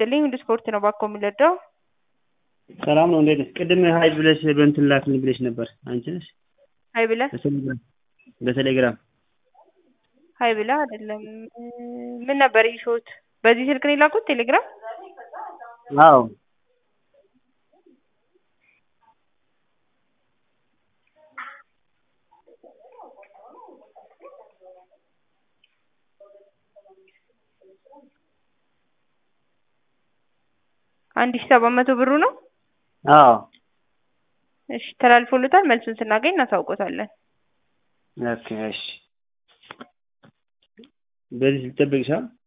ይስጥልኝ። ሁሉ ስፖርት ነው ባኮ የሚለዳው ሰላም ነው። እንዴት ነሽ? ቅድም ሀይ ብለሽ በእንትን ላክልኝ ብለሽ ነበር። አንቺ ነሽ? ሀይ ብለህ በቴሌግራም በቴሌግራም ሀይ ብለህ አይደለም። ምን ነበር ይሾት? በዚህ ስልክ ነው የላኩት ቴሌግራም? አዎ አንድ ሺህ ሰባት መቶ ብሩ ነው። አዎ እሺ ተላልፎልታል። መልሱን ስናገኝ እናሳውቆታለን። ኦኬ እሺ። በዚህ ልጠብቅሻል